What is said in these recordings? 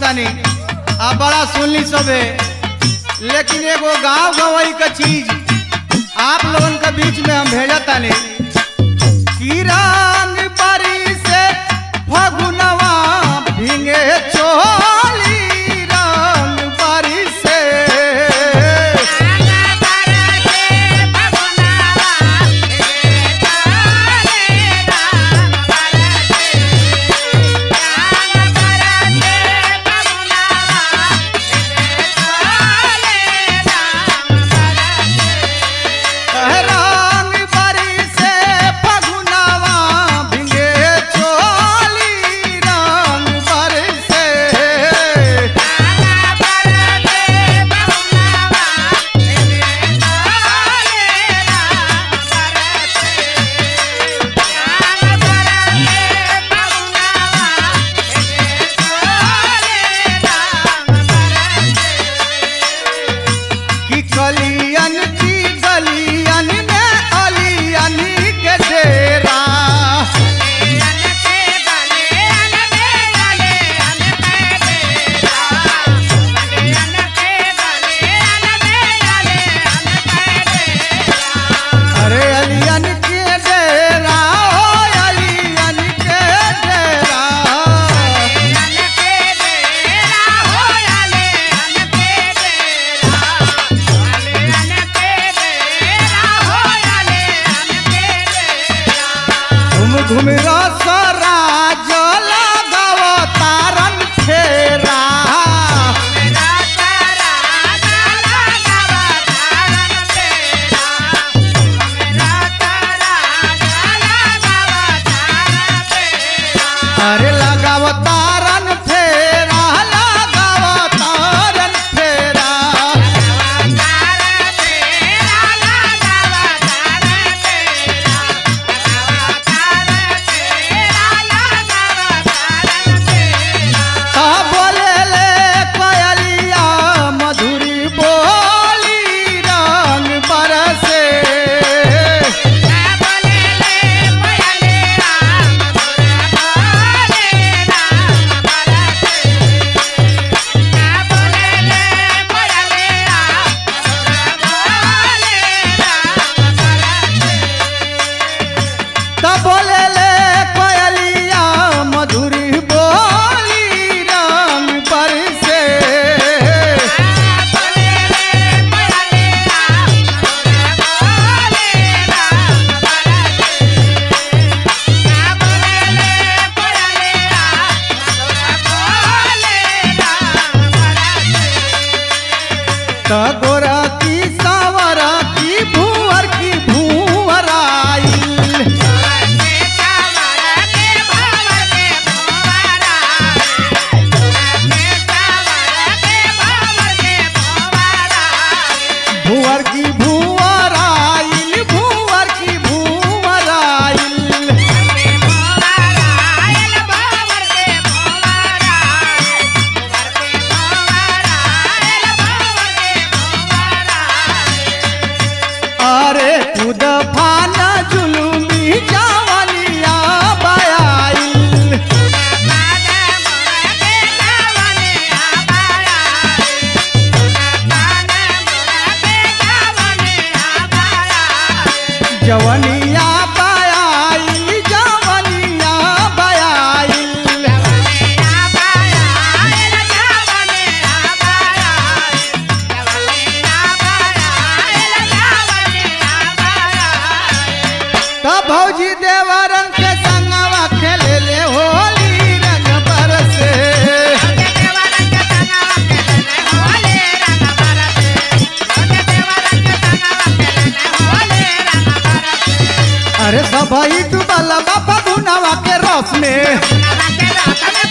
तानी आ बड़ा सुनली सबे लेकिन एगो गांव गवई का चीज आप लोगन के बीच में हम भेजा तानी किरान बारी से फगुनवा भिंगे चोली रंग बारी से रंग बारी से फगुनवा भिंगे चोली रंग बारी से कि कलियन की गलियन में अलियन के डेरा अरे अलियन के डेरा ओ अलियन के डेरा घुम घुम रसरा जल गव तारन फेरा अरे लगाव तारन फेरा लगाव तारन फेरा ता बोले ले कोयलिया मधुरी बोली रंग बरसे ता बोले ले कोयलिया मधुरी बोली रंग बरसे ता गोरा की सावरा की भूवर की भूवर आइल भूवर की भूवर आइल भूवर की भूवर आइल अरे खुद फाना जुलुमी जवनिया बयाइल जवनिया बयाइल जवनिया बयाइल तब भौजी देवरन के संगवा खेले ले होली रंग बरसे अरे सभई डूबल बाबा गुनावा के रस में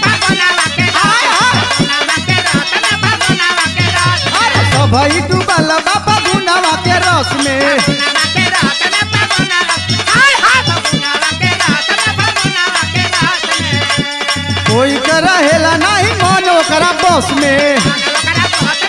अरे सभई डूबल बाबा गुनावा के रस में कोई के रहेला नहीं मन ओकरा बस में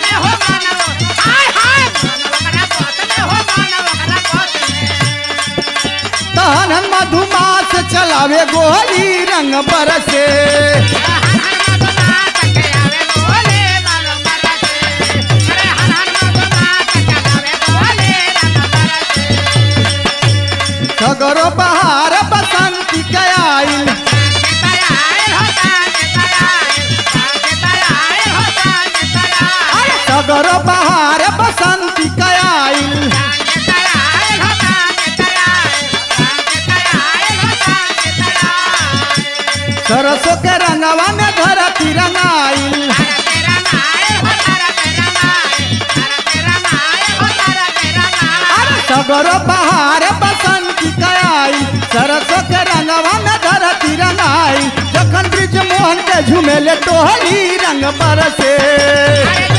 तहन मधुमास चलावे गोली रंग बरसे सगरो बहार बसंती कयाइल सरसों के रंगवा में धरती रंगाइल अरे सगरो बहार बसंती कयाइल सरसों के रंगवा में धरती रंगाइल जखन ब्रिज मोहन के झुमेले टोहली रंग बरसे